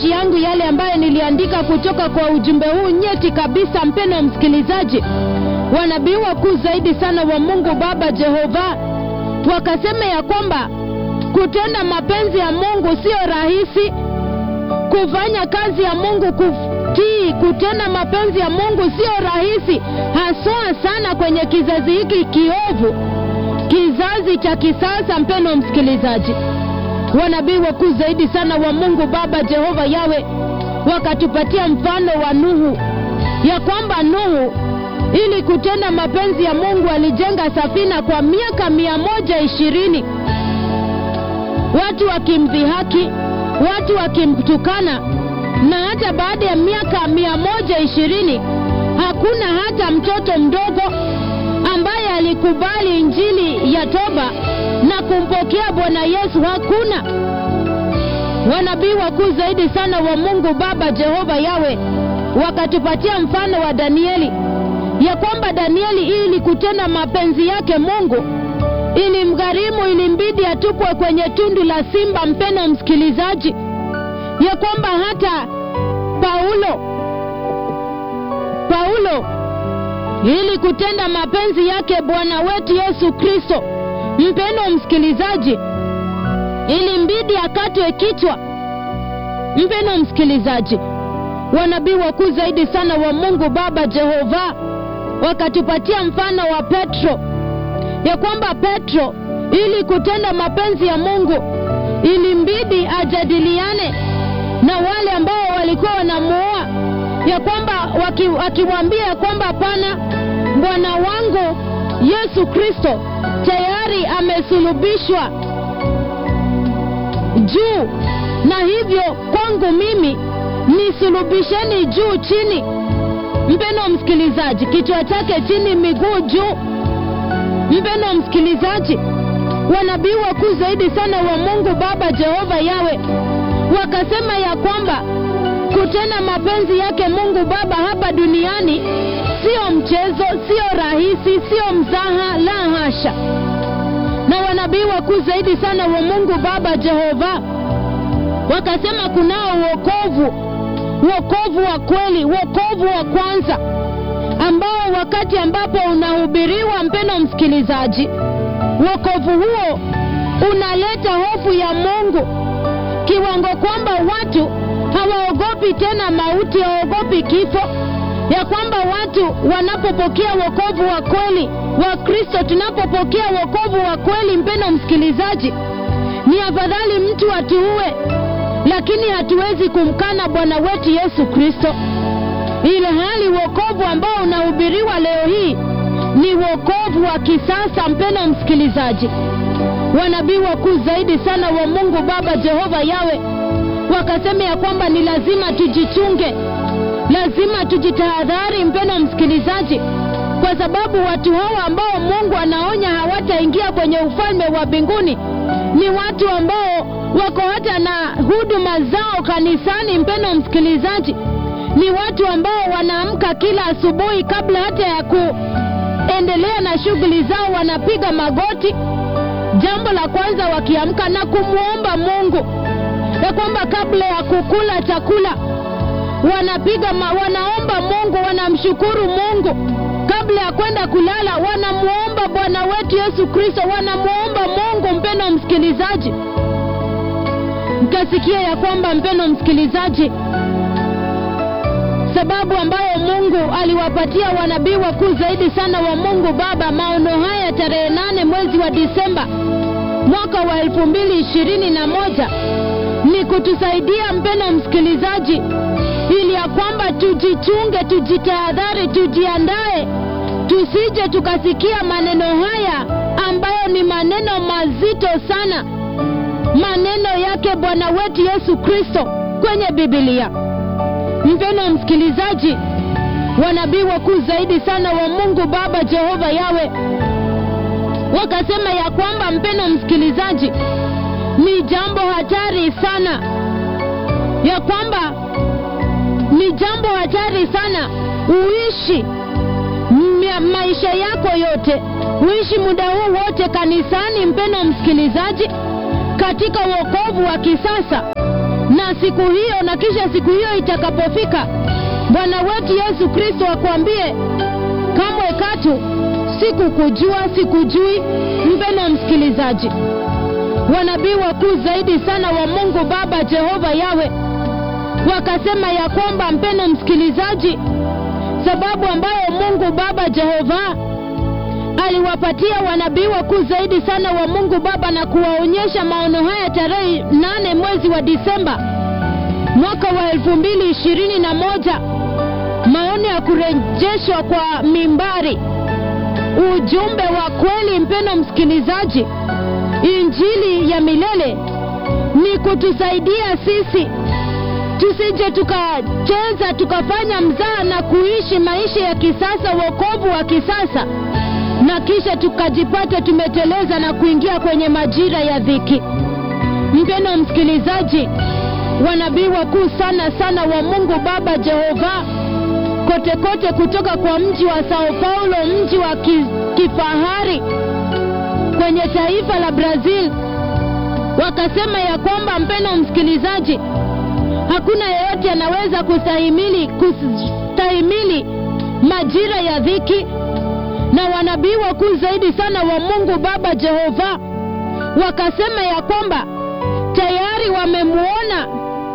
maandishi yangu yale ambayo niliandika kutoka kwa ujumbe huu nyeti kabisa, mpeno msikilizaji, wanabii wakuu zaidi sana wa Mungu Baba Jehova wakasema ya kwamba kutenda mapenzi ya Mungu sio rahisi, kufanya kazi ya Mungu, kutii, kutenda mapenzi ya Mungu sio rahisi, haswa sana kwenye kizazi hiki kiovu, kizazi cha kisasa. Mpeno msikilizaji, wanabii wakuu zaidi sana wa Mungu Baba Jehova Yawe wakatupatia mfano wa Nuhu, ya kwamba Nuhu ili kutenda mapenzi ya Mungu alijenga safina kwa miaka mia moja ishirini watu wakimdhihaki, watu wakimtukana, na hata baada ya miaka mia moja ishirini hakuna hata mtoto mdogo ambaye alikubali injili ya toba na kumpokea Bwana Yesu. Hakuna. Wanabii wakuu zaidi sana wa Mungu Baba Jehova Yawe wakatupatia mfano wa Danieli, ya kwamba Danieli ili kutenda mapenzi yake Mungu ilimgharimu, ilimbidi atupwe kwenye tundu la simba. Mpeno msikilizaji, ya kwamba hata Paulo Paulo ili kutenda mapenzi yake Bwana wetu Yesu Kristo, mpeno msikilizaji, ilimbidi akatwe kichwa. Mpeno msikilizaji, wanabii wakuu zaidi sana wa Mungu Baba Jehova wakatupatia mfano wa Petro, ya kwamba Petro ili kutenda mapenzi ya Mungu ilimbidi ajadiliane na wale ambao walikuwa wanamuoa, ya kwamba wakimwambia ya kwamba hapana, Bwana wangu Yesu Kristo tayari amesulubishwa juu, na hivyo kwangu mimi nisulubisheni juu chini. Mpeno msikilizaji, kichwa chake chini, miguu juu. Mpeno msikilizaji, wanabii wakuu zaidi sana wa Mungu Baba Jehova Yawe wakasema ya kwamba kutenda mapenzi yake Mungu Baba hapa duniani sio mchezo, sio rahisi, sio mzaha, la hasha. Na wanabii wakuu zaidi sana wa Mungu Baba Jehova wakasema kunao wokovu, wokovu wa kweli, wokovu wa kwanza ambao wakati ambapo unahubiriwa, mpeno msikilizaji, wokovu huo unaleta hofu ya Mungu kiwango kwamba watu hawaogopi tena mauti, hawaogopi kifo, ya kwamba watu wanapopokea wokovu wa kweli wa Kristo, tunapopokea wokovu wa kweli, mpendo msikilizaji, ni afadhali mtu atuue, lakini hatuwezi kumkana Bwana wetu Yesu Kristo, ile hali wokovu ambao unahubiriwa leo hii ni wokovu wa kisasa. Mpendo msikilizaji, wanabii wakuu zaidi sana wa Mungu Baba Jehova Yawe wakasema ya kwamba ni lazima tujichunge, lazima tujitahadhari, mpendo msikilizaji, kwa sababu watu hawa ambao Mungu anaonya hawataingia kwenye ufalme wa mbinguni ni watu ambao wako hata na huduma zao kanisani. Mpendo msikilizaji, ni watu ambao wanaamka kila asubuhi, kabla hata ya kuendelea na shughuli zao, wanapiga magoti jambo la kwanza wakiamka na kumwomba Mungu ya kwamba kabla ya kukula chakula wanapiga ma, wanaomba Mungu, wanamshukuru Mungu. Kabla ya kwenda kulala wanamwomba Bwana wetu Yesu Kristo, wanamwomba Mungu. Mpendo msikilizaji, mkasikia ya kwamba mpendo msikilizaji, sababu ambayo Mungu aliwapatia wanabii wakuu zaidi sana wa Mungu Baba maono haya tarehe nane mwezi wa Disemba mwaka wa elfu mbili ishirini na moja ni kutusaidia mpendo msikilizaji, ili ya kwamba tujichunge, tujitahadhari, tujiandae, tusije tukasikia maneno haya ambayo ni maneno mazito sana, maneno yake Bwana wetu Yesu Kristo kwenye Biblia. Mpendo msikilizaji, wanabii wakuu zaidi sana wa Mungu Baba Jehova Yawe wakasema ya kwamba mpendo msikilizaji, ni jambo hatari sana, ya kwamba ni jambo hatari sana uishi maisha yako yote, uishi muda huu wote kanisani, mpendo msikilizaji, katika wokovu wa kisasa na siku hiyo na kisha siku hiyo itakapofika bwana wetu yesu kristo akwambie kamwe katu sikukujua sikujui mpeno msikilizaji wanabii wakuu zaidi sana wa mungu baba jehova yawe wakasema ya kwamba mpeno msikilizaji sababu ambayo mungu baba jehova aliwapatia wanabii wakuu zaidi sana wa mungu baba na kuwaonyesha maono haya tarehe nane mwezi wa disemba mwaka wa elfu mbili ishirini na moja maono ya kurejeshwa kwa mimbari ujumbe wa kweli mpeno msikilizaji injili ya milele ni kutusaidia sisi tusije tukacheza tukafanya mzaa na kuishi maisha ya kisasa wokovu wa kisasa na kisha tukajipata tumeteleza na kuingia kwenye majira ya dhiki mpeno msikilizaji wanabii wakuu sana sana wa mungu baba jehova kote kote kutoka kwa mji wa sao paulo mji wa ki, kifahari kwenye taifa la brazil wakasema ya kwamba mpeno msikilizaji hakuna yeyote anaweza kustahimili kustahimili majira ya dhiki na wanabii wakuu zaidi sana wa mungu baba jehova wakasema ya kwamba tayari wamemwona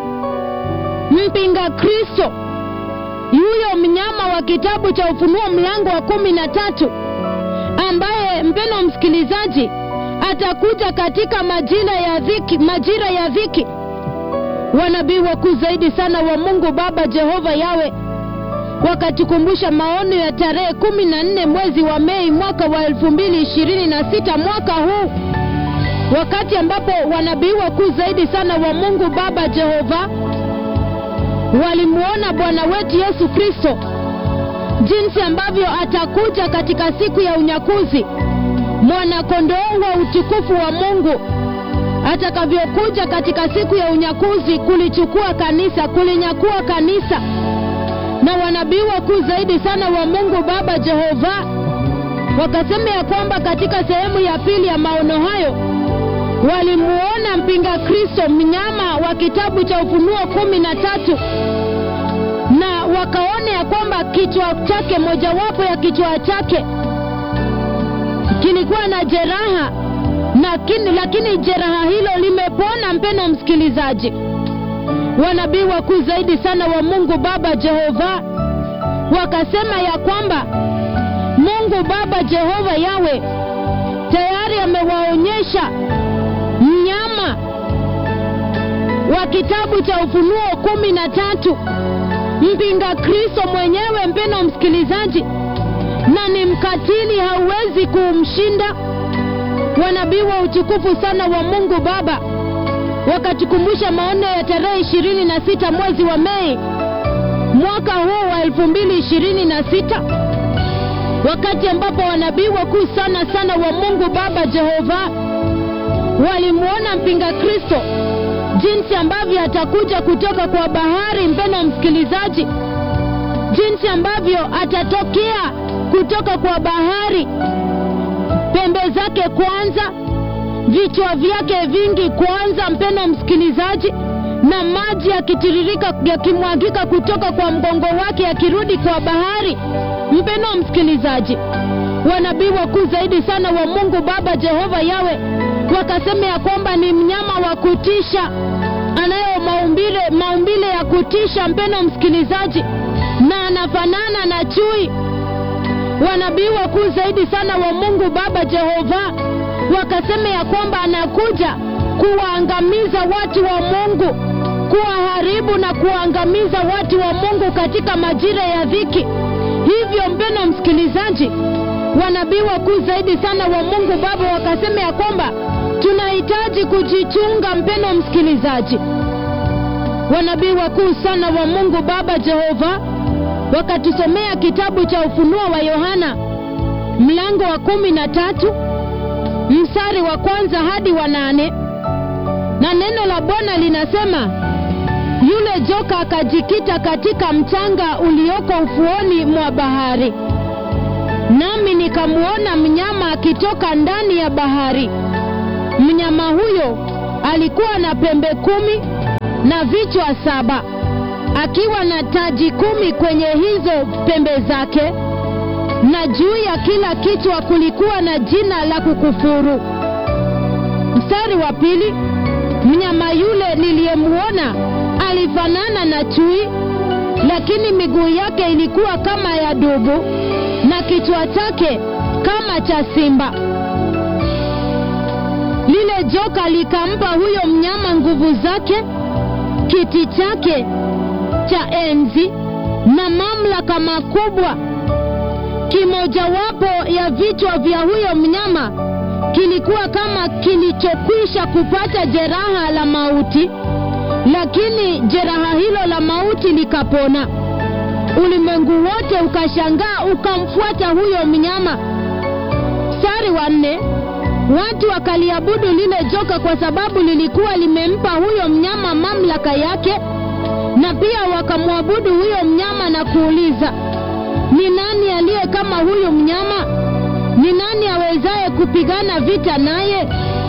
mpinga kristo yuyo mnyama wa kitabu cha ufunuo mlango wa kumi na tatu ambaye mpeno msikilizaji atakuja katika majira ya dhiki majira ya dhiki wanabii wakuu zaidi sana wa mungu baba jehova yawe wakatukumbusha maono ya tarehe kumi na nne mwezi wa mei mwaka wa elfu mbili ishirini na sita mwaka huu wakati ambapo wanabii wakuu zaidi sana wa mungu baba jehova walimwona bwana wetu yesu kristo jinsi ambavyo atakuja katika siku ya unyakuzi mwanakondoo wa utukufu wa mungu atakavyokuja katika siku ya unyakuzi kulichukua kanisa kulinyakua kanisa na wanabii wakuu zaidi sana wa mungu baba jehova wakasema ya kwamba katika sehemu ya pili ya maono hayo walimuona mpinga kristo mnyama wa kitabu cha ufunuo kumi na tatu na wakaona ya kwamba kichwa chake mojawapo ya kichwa chake kilikuwa na jeraha lakini, lakini jeraha hilo limepona mpeno msikilizaji wanabii wakuu zaidi sana wa mungu baba jehova wakasema ya kwamba mungu baba jehova yawe tayari amewaonyesha mnyama wa kitabu cha ufunuo kumi na tatu mpinga kristo mwenyewe mpeno msikilizaji na ni mkatili hauwezi kumshinda wanabii wa utukufu sana wa mungu baba wakatukumbusha maono ya tarehe ishirini na sita mwezi wa mei mwaka huu wa elfu mbili ishirini na sita wakati ambapo wanabii wakuu sana sana wa mungu baba jehova walimwona mpinga kristo jinsi ambavyo atakuja kutoka kwa bahari mpeno msikilizaji jinsi ambavyo atatokea kutoka kwa bahari pembe zake kwanza vichwa vyake vingi kwanza mpeno msikilizaji na maji yakitiririka yakimwagika kutoka kwa mgongo wake yakirudi kwa bahari mpeno msikilizaji wanabii wakuu zaidi sana wa mungu baba jehova yawe wakasema ya kwamba ni mnyama wa kutisha anayo maumbile maumbile ya kutisha mpeno msikilizaji na anafanana na chui wanabii wakuu zaidi sana wa mungu baba jehova wakasema ya kwamba anakuja kuwaangamiza watu wa mungu kuwaharibu na kuwaangamiza watu wa mungu katika majira ya dhiki hivyo mpeno msikilizaji wanabii wakuu zaidi sana wa mungu baba wakasema ya kwamba tunahitaji kujichunga mpeno msikilizaji wanabii wakuu sana wa mungu baba jehova wakatusomea kitabu cha ufunuo wa yohana mlango wa kumi na tatu mstari wa kwanza hadi wa nane na neno la bwana linasema yule joka akajikita katika mchanga ulioko ufuoni mwa bahari nami nikamwona mnyama akitoka ndani ya bahari mnyama huyo alikuwa na pembe kumi na vichwa saba akiwa na taji kumi kwenye hizo pembe zake na juu ya kila kichwa kulikuwa na jina la kukufuru mstari wa pili mnyama yule niliyemwona alifanana na chui lakini miguu yake ilikuwa kama ya dubu na kichwa chake kama cha simba lile joka likampa huyo mnyama nguvu zake kiti chake cha enzi na mamlaka makubwa kimojawapo ya vichwa vya huyo mnyama kilikuwa kama kilichokwisha kupata jeraha la mauti lakini jeraha hilo la mauti likapona ulimwengu wote ukashangaa ukamfuata huyo mnyama mstari wa nne watu wakaliabudu lile joka kwa sababu lilikuwa limempa huyo mnyama mamlaka yake na pia wakamwabudu huyo mnyama na kuuliza ni nani aliye kama huyu mnyama ni nani awezaye kupigana vita naye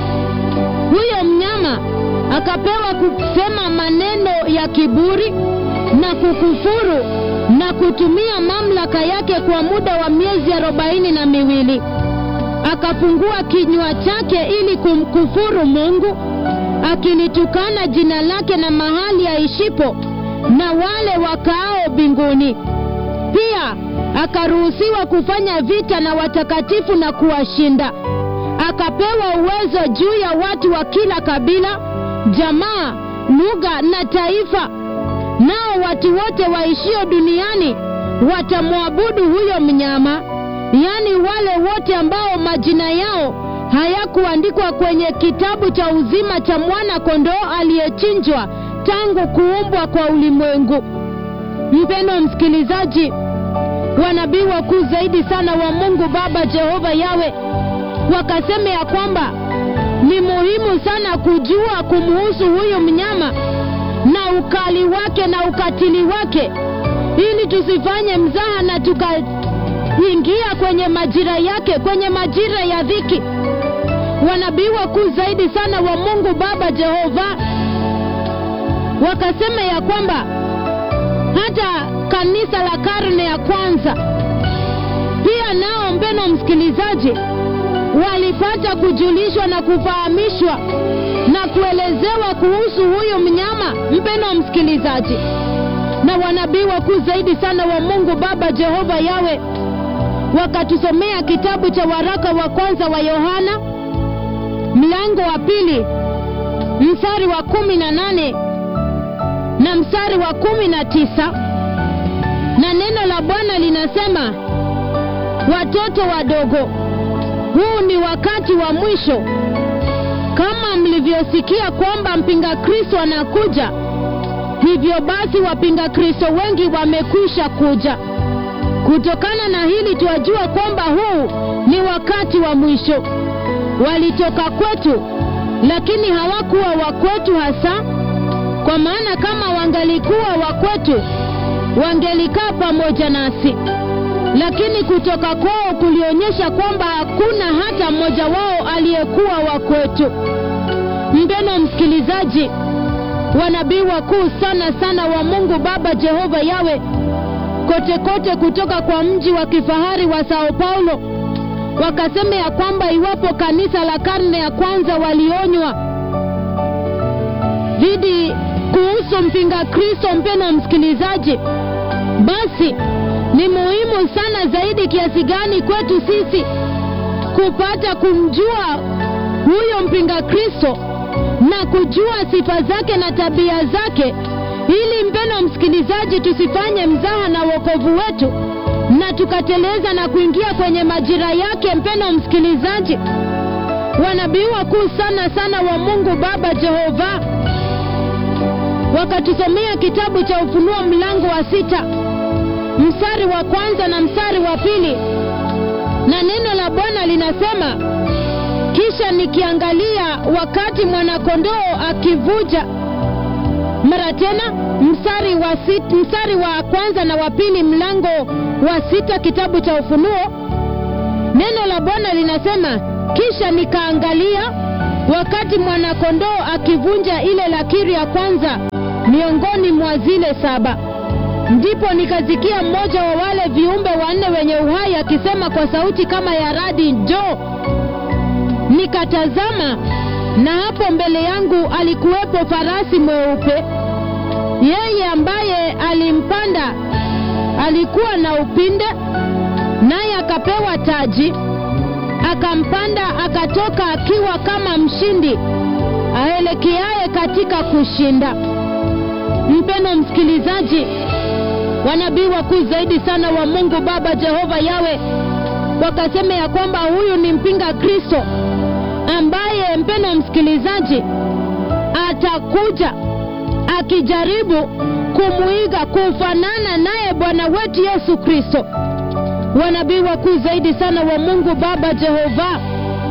huyo mnyama akapewa kusema maneno ya kiburi na kukufuru na kutumia mamlaka yake kwa muda wa miezi arobaini na miwili akafungua kinywa chake ili kumkufuru mungu akilitukana jina lake na mahali aishipo na wale wakaao mbinguni pia akaruhusiwa kufanya vita na watakatifu na kuwashinda akapewa uwezo juu ya watu wa kila kabila jamaa lugha na taifa nao watu wote waishio duniani watamwabudu huyo mnyama yaani wale wote ambao majina yao hayakuandikwa kwenye kitabu cha uzima cha mwana kondoo aliyechinjwa tangu kuumbwa kwa ulimwengu mpendo msikilizaji wanabii wakuu zaidi sana wa mungu baba jehova yawe wakasema ya kwamba ni muhimu sana kujua kumuhusu huyu mnyama na ukali wake na ukatili wake ili tusifanye mzaha na tukaingia kwenye majira yake kwenye majira ya dhiki wanabii wakuu zaidi sana wa mungu baba jehova wakasema ya kwamba hata kanisa la karne ya kwanza pia nao mbeno msikilizaji walipata kujulishwa na kufahamishwa na kuelezewa kuhusu huyu mnyama mpeno msikilizaji na wanabii wakuu zaidi sana wa mungu baba jehova yawe wakatusomea kitabu cha waraka wa kwanza wa yohana mlango wa pili mstari wa kumi na nane na mstari wa kumi na tisa na neno la bwana linasema watoto wadogo huu ni wakati wa mwisho kama mlivyosikia kwamba mpinga kristo anakuja hivyo basi wapinga kristo wengi wamekwisha kuja kutokana na hili twajua kwamba huu ni wakati wa mwisho walitoka kwetu lakini hawakuwa wa kwetu hasa kwa maana kama wangalikuwa wa kwetu wangelikaa pamoja nasi lakini kutoka kwao kulionyesha kwamba hakuna hata mmoja wao aliyekuwa wa kwetu mpeno msikilizaji wanabii wakuu sana sana wa mungu baba jehova yawe kote kote kutoka kwa mji wa kifahari wa sao paulo wakasema ya kwamba iwapo kanisa la karne ya kwanza walionywa dhidi kuhusu mpinga kristo mpeno msikilizaji basi ni muhimu sana zaidi kiasi gani kwetu sisi kupata kumjua huyo mpinga kristo na kujua sifa zake na tabia zake ili mpeno msikilizaji tusifanye mzaha na uokovu wetu na tukateleza na kuingia kwenye majira yake mpeno msikilizaji wanabii wakuu sana sana wa mungu baba jehova wakatusomea kitabu cha ufunuo mlango wa sita mstari wa kwanza na mstari wa pili na neno la bwana linasema kisha nikiangalia wakati mwanakondoo akivuja mara tena mstari wa, sit, mstari wa kwanza na wa pili mlango wa sita kitabu cha ufunuo neno la bwana linasema kisha nikaangalia wakati mwanakondoo akivunja ile lakiri ya kwanza miongoni mwa zile saba. Ndipo nikasikia mmoja wa wale viumbe wanne wenye uhai akisema kwa sauti kama ya radi, njoo. Nikatazama, na hapo mbele yangu alikuwepo farasi mweupe. Yeye ambaye alimpanda alikuwa na upinde, naye akapewa taji. Akampanda akatoka akiwa kama mshindi aelekeaye katika kushinda. Mpeno msikilizaji, wanabii wakuu zaidi sana wa Mungu Baba Jehova Yawe wakasema ya kwamba huyu ni mpinga Kristo ambaye, mpeno msikilizaji, atakuja akijaribu kumwiga kufanana naye Bwana wetu Yesu Kristo. Wanabii wakuu zaidi sana wa Mungu Baba Jehova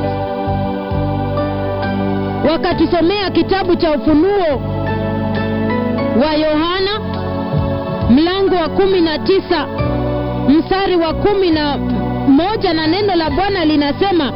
wakatusomea kitabu cha Ufunuo wa Yohana mlango wa kumi na tisa mstari wa kumi na moja na neno la Bwana linasema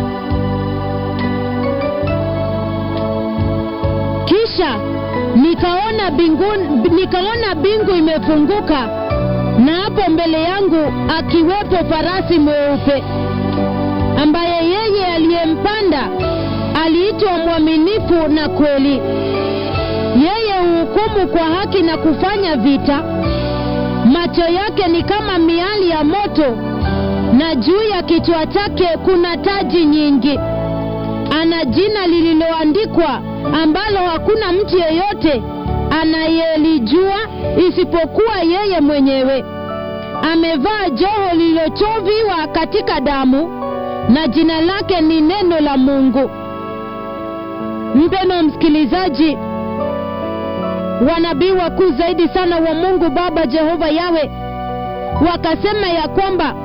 kisha nikaona bingu, nikaona bingu imefunguka na hapo mbele yangu akiwepo farasi mweupe ambaye yeye aliyempanda aliitwa mwaminifu na kweli yeye huhukumu kwa haki na kufanya vita. Macho yake ni kama miali ya moto, na juu ya kichwa chake kuna taji nyingi. Ana jina lililoandikwa ambalo hakuna mtu yeyote anayelijua isipokuwa yeye mwenyewe. Amevaa joho lililochoviwa katika damu, na jina lake ni Neno la Mungu. Mpendwa msikilizaji, wanabii wakuu zaidi sana wa Mungu Baba Jehova Yawe wakasema ya kwamba,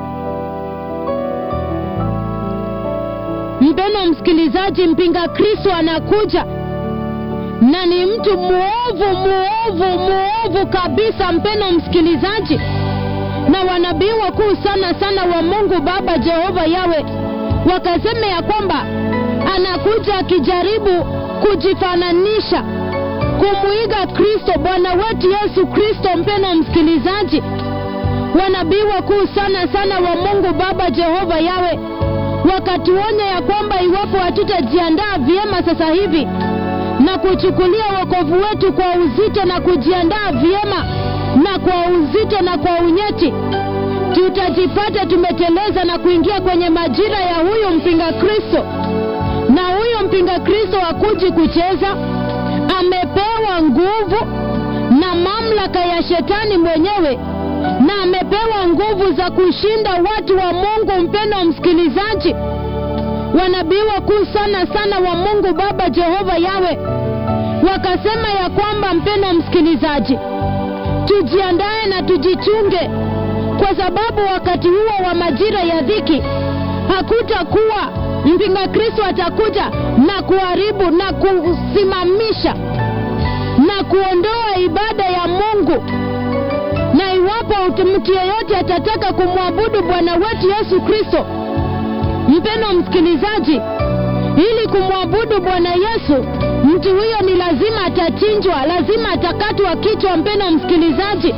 mpendwa msikilizaji, mpinga Kristo anakuja na ni mtu muovu muovu muovu kabisa, mpendwa msikilizaji. Na wanabii wakuu sana sana wa Mungu Baba Jehova Yawe wakasema ya kwamba anakuja akijaribu kujifananisha kumwiga Kristo, Bwana wetu Yesu Kristo. Mpendwa msikilizaji, wanabii wakuu sana sana wa Mungu Baba Jehova Yawe wakatuonya ya kwamba iwapo hatutajiandaa vyema sasa hivi na kuchukulia wokovu wetu kwa uzito na kujiandaa vyema na kwa uzito na kwa unyeti, tutajipata tumeteleza na kuingia kwenye majira ya huyu mpinga Kristo. Na huyu mpinga Kristo hakuji kucheza, amepewa nguvu na mamlaka ya shetani mwenyewe, na amepewa nguvu za kushinda watu wa Mungu. Mpendwa msikilizaji, wanabii wakuu sana sana wa Mungu Baba Jehova Yawe wakasema ya kwamba, mpendwa msikilizaji, tujiandae na tujichunge, kwa sababu wakati huo wa majira ya dhiki hakutakuwa mpinga Kristo atakuja na kuharibu na kusimamisha na kuondoa ibada ya Mungu. Na iwapo mtu yeyote atataka kumwabudu Bwana wetu Yesu Kristo, mpendwa msikilizaji, ili kumwabudu Bwana Yesu, mtu huyo ni lazima atachinjwa, lazima atakatwa kichwa. Mpendwa msikilizaji,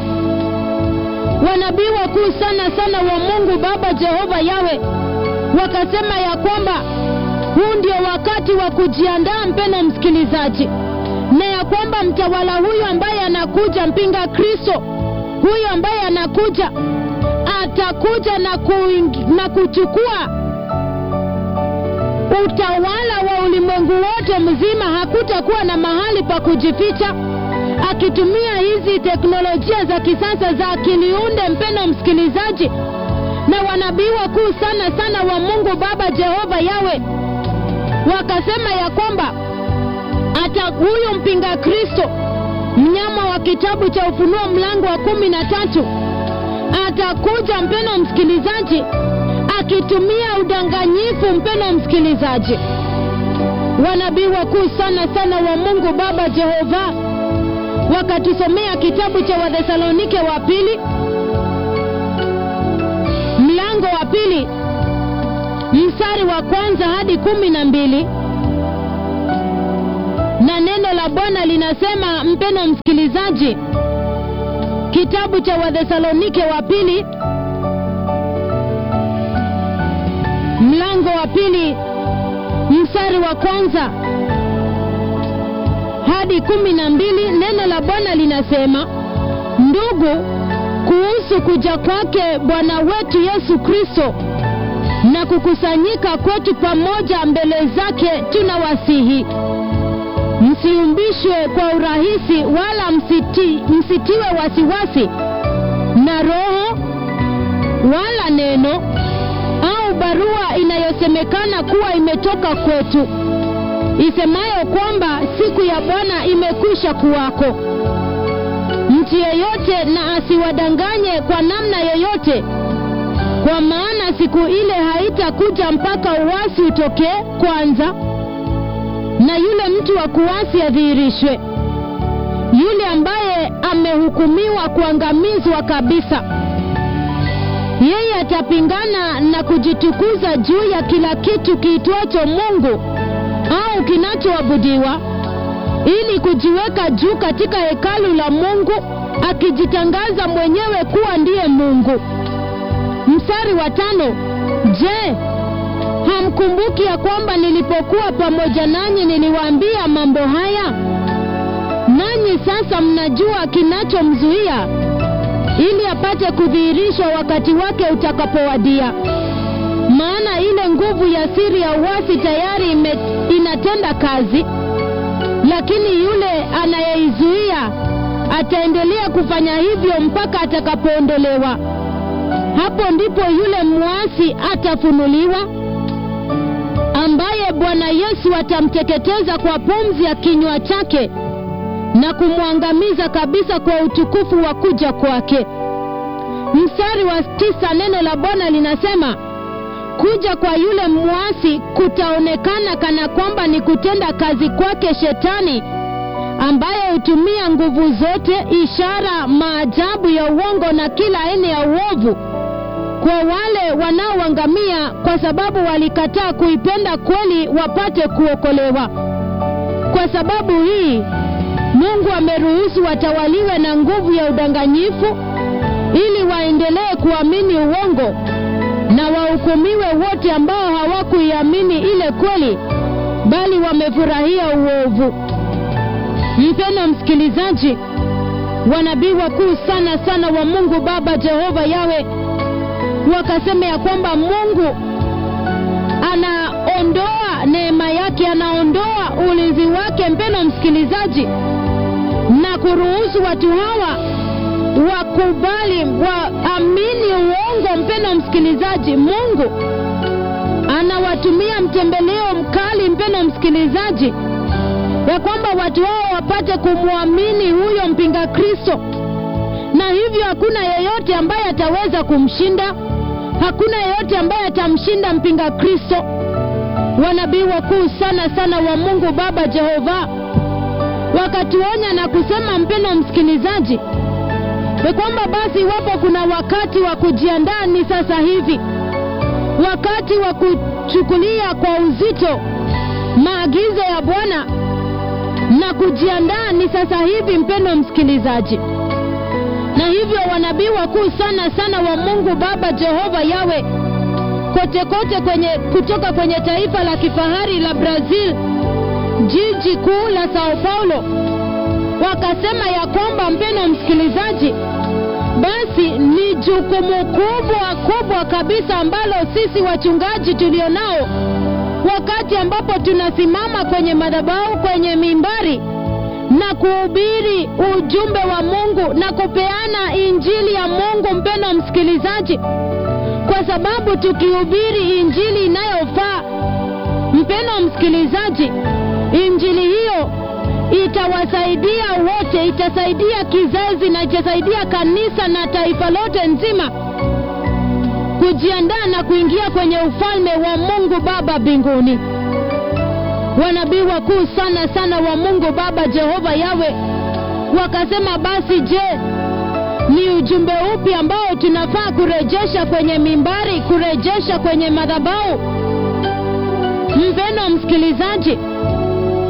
wanabii wakuu sana sana wa Mungu Baba Jehova Yawe wakasema ya kwamba huu ndio wakati wa kujiandaa, mpendwa msikilizaji, na ya kwamba mtawala huyu ambaye anakuja, mpinga Kristo huyu ambaye anakuja, atakuja na, kuing, na kuchukua utawala wa ulimwengu wote mzima. Hakutakuwa na mahali pa kujificha, akitumia hizi teknolojia za kisasa za akiliunde, mpendwa msikilizaji na wanabii wakuu sana sana wa Mungu Baba Jehova Yawe wakasema ya kwamba hata huyu mpinga Kristo mnyama wa kitabu cha Ufunuo mlango wa kumi na tatu atakuja, mpendwa msikilizaji, akitumia udanganyifu. Mpendwa msikilizaji, wanabii wakuu sana sana wa Mungu Baba Jehova wakatusomea kitabu cha Wathesalonike wa pili mlango wa pili mstari wa kwanza hadi kumi na mbili na neno la Bwana linasema, mpendwa msikilizaji msikilizaji kitabu cha wathesalonike wa pili mlango wa pili mstari wa kwanza hadi kumi na mbili neno la bwana linasema ndugu kuhusu kuja kwake bwana wetu yesu kristo na kukusanyika kwetu pamoja mbele zake tunawasihi msiumbishwe kwa urahisi wala msiti, msitiwe wasiwasi na roho wala neno au barua inayosemekana kuwa imetoka kwetu isemayo kwamba siku ya bwana imekwisha kuwako mtu yeyote na asiwadanganye kwa namna yoyote kwa maana siku ile haitakuja mpaka uwasi utokee kwanza na yule mtu wa kuasi adhihirishwe yule ambaye amehukumiwa kuangamizwa kabisa yeye atapingana na kujitukuza juu ya kila kitu kiitwacho mungu au kinachoabudiwa ili kujiweka juu katika hekalu la mungu akijitangaza mwenyewe kuwa ndiye mungu mstari wa tano je hamkumbuki ya kwamba nilipokuwa pamoja nanyi niliwaambia mambo haya nanyi sasa mnajua kinachomzuia ili apate kudhihirishwa wakati wake utakapowadia maana ile nguvu ya siri ya uasi tayari ime, inatenda kazi lakini yule anayeizuia ataendelea kufanya hivyo mpaka atakapoondolewa hapo ndipo yule mwasi atafunuliwa ambaye bwana yesu atamteketeza kwa pumzi ya kinywa chake na kumwangamiza kabisa kwa utukufu wa kuja kwake mstari wa tisa neno la bwana linasema kuja kwa yule mwasi kutaonekana kana kwamba ni kutenda kazi kwake shetani ambaye hutumia nguvu zote ishara maajabu ya uongo na kila aina ya uovu kwa wale wanaoangamia kwa sababu walikataa kuipenda kweli wapate kuokolewa kwa sababu hii mungu ameruhusu watawaliwe na nguvu ya udanganyifu ili waendelee kuamini uongo na wahukumiwe wote ambao hawakuiamini ile kweli bali wamefurahia uovu mpeno msikilizaji wanabii wakuu sana sana wa mungu baba jehova yawe wakasema ya kwamba mungu anaondoa neema yake anaondoa ulinzi wake mpeno msikilizaji na kuruhusu watu hawa wakubali waamini uongo mpeno msikilizaji mungu anawatumia mtembeleo mkali mpeno msikilizaji ya kwamba watu hao wapate kumwamini huyo mpinga kristo na hivyo hakuna yeyote ambaye ataweza kumshinda hakuna yeyote ambaye atamshinda mpinga kristo wanabii wakuu sana sana wa mungu baba jehova wakatuonya na kusema mpeno msikilizaji ni kwamba basi iwapo kuna wakati wa kujiandaa ni sasa hivi wakati wa kuchukulia kwa uzito maagizo ya bwana na kujiandaa ni sasa hivi mpendo msikilizaji na hivyo wanabii wakuu sana sana wa mungu baba jehova yawe kote kote kwenye kutoka kwenye taifa la kifahari la brazil jiji kuu la sao paulo wakasema ya kwamba mpeno msikilizaji basi ni jukumu kubwa kubwa kabisa ambalo sisi wachungaji tulio nao wakati ambapo tunasimama kwenye madhabahu kwenye mimbari na kuhubiri ujumbe wa mungu na kupeana injili ya mungu mpeno msikilizaji kwa sababu tukihubiri injili inayofaa mpeno msikilizaji injili hiyo itawasaidia wote itasaidia kizazi na itasaidia kanisa na taifa lote nzima kujiandaa na kuingia kwenye ufalme wa mungu baba mbinguni wanabii wakuu sana sana wa mungu baba jehova yawe wakasema basi je ni ujumbe upi ambao tunafaa kurejesha kwenye mimbari kurejesha kwenye madhabau mpeno msikilizaji